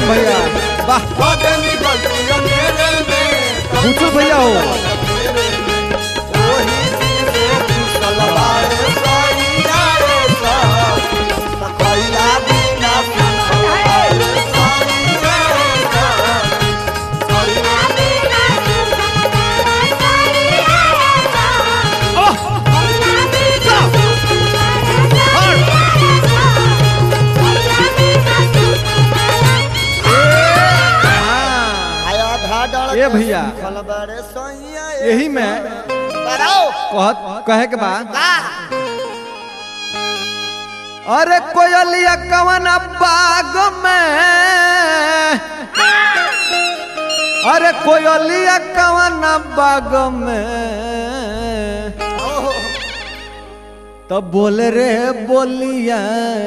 भैया वाह बदनी गलती अंधेरे में बुचुल भैया हो वही से कुशल बारे सैया रे सब खैला बिना कुशल बारे सैया रे सब खैला हाँ, आया धा डल ए भैया। कुशल बारे सैया रे यही में बताओ कहत कहे के बा का अरे कोयलिया कवन बाग में अरे कोयलिया कवन बाग में तो बोल रे बोलिया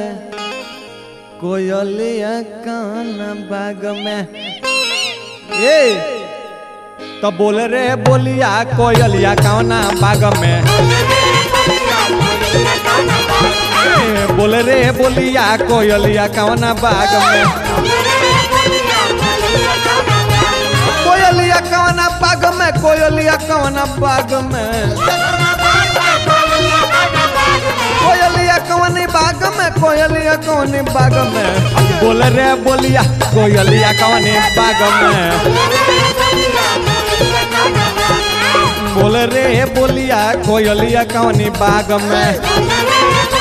कोयलिया कवन बाग में ए तो बोल रे बोलिया कोयलिया कवन बाग में ए, बोल रे बोलिया कोयलिया कवना बाग में कोयलिया कवना बाग में कोयलिया कवना बाग में कोयलिया कवनी बाग में कोयलिया कवनी बाग में बोल रे बोलिया कोयलिया कवनी बाग में बोल रे बोलिया कोयलिया कवनी बाग में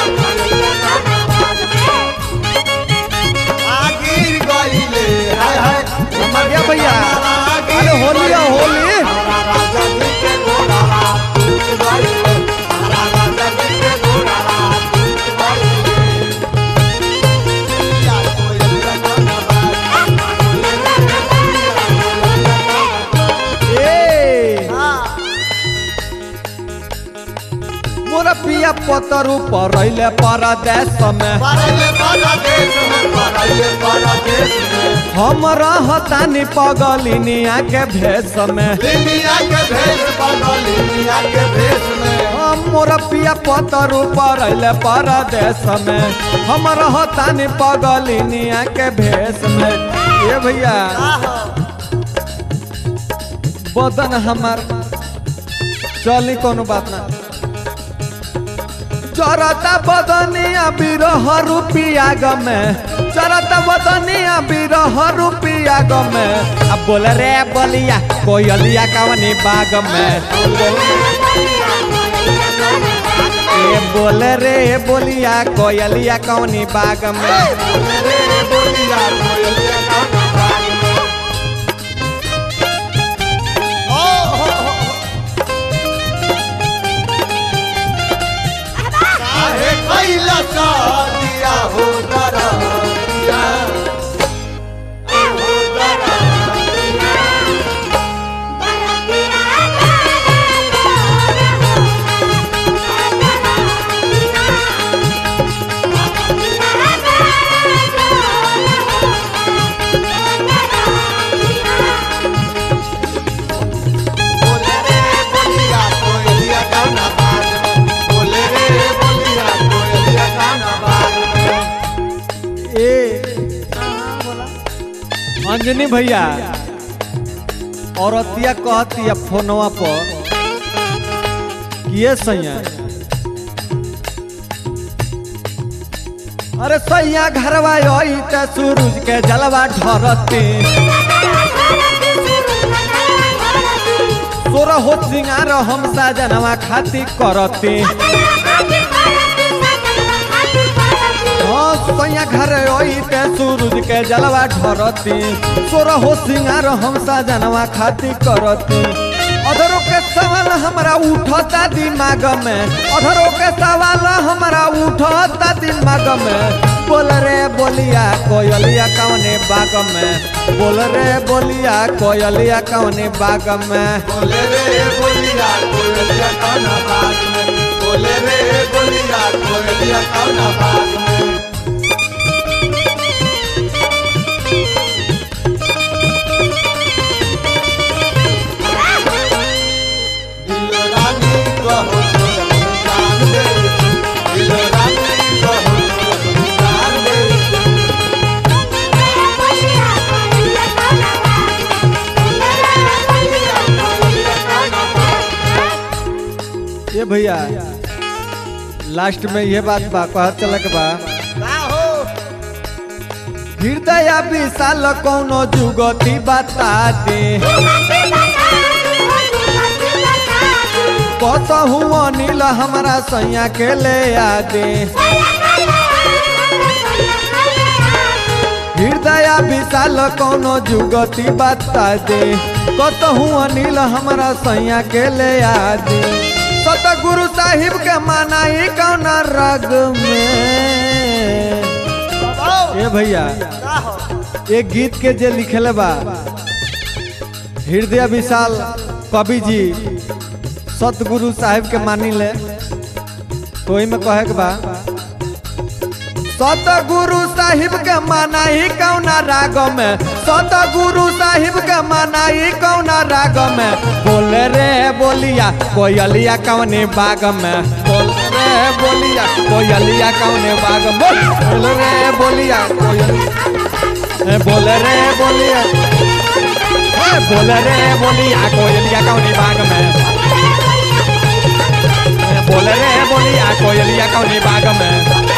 आगिर गइले हाय हाय मर गया भैया अरे होली है, होली राजा जी के घोड़ा टूट गइले राजा जी के घोड़ा टूट गइले या कोई ए हां मोर पिया पतरु परैले परदेश में परले परदेश में परले परदेश में हम रहतानी पगलिनिया के भेष में लिमिया के भेष बदल लिमिया के भेष में हम मोर पिया पतरु परैले परदेश में हम रहतानी पगलिनिया के भेष में ए भैया बदन हमार चली कोनो बात ना चरता बदनिया बिरह रुपिया गमे चरता बदनिया बिरह रुपिया गमे अब बोल रे बलिया कोयलिया कवनी बाग में ए बोल रे बोलिया कोयलिया कवनी बाग में रे बोलिया कोयलिया का बाग में ओ हो हो काहे कैला सा दिया हो दरिया हो दरिया बोले रे बोलिया कोयलिया का ना बाग में बोले रे बोलिया कोयलिया का ना बाग में ए अंजनी भैया औरतिया कहतिया फोनवा पर किए सैया अरे सैया घरवा आई त सूरज के जलवा ढरती तोरा हो सिंगार हम साजनवा खाती करती हाँ सैया घर आई ते सूरज के जलवा ढरती तोरा हो सिंगार हम साजनवा खाती करती अधरों के सवाल हमारा उठता दिमाग में अधरों के सवाल हमारा उठता दिमाग में बोल रे बोलिया कोयलिया कौने बाग में बोल रे बोलिया कोयलिया कौने बाग में बोले रे बोलिया कोयलिया का ना बाग में बोले रे बोलिया कोयलिया का ना बाग में दिल रानी कहो तो जान दे दिल रानी कहो तो जान दे भैया लास्ट में ये बात बा कहत चलक बा का हो हृदय विशाल कौनो जुगती बता दे कसहु अनिल हमारा सैया के ले आ दे हृदय विशाल कौनो जुगती बता दे कसहु अनिल हमारा सैया के ले आ दे सतगुरु साहिब के मानाई कौन रग में बाबा ए भैया का हो एक गीत के जे लिखले बा हृदय विशाल कवि जी सतगुरु साहिब के मानी ले तो ओही में कहे के बा सतगुरु साहिब के मनाई कौना राग में सतगुरु साहिब के मनाई कौना राग में बोल रे बोलिया कोयलिया कौने बाग में बोल रे बोलिया कोयलिया कौने बाग में बोल बोल रे बोलिया कोयलिया ए, बोल रे बोलिया ए, बोल रे बोलिया कोयलिया कौने बाग में ए, बोल रे बोलिया कोयलिया कौने बाग में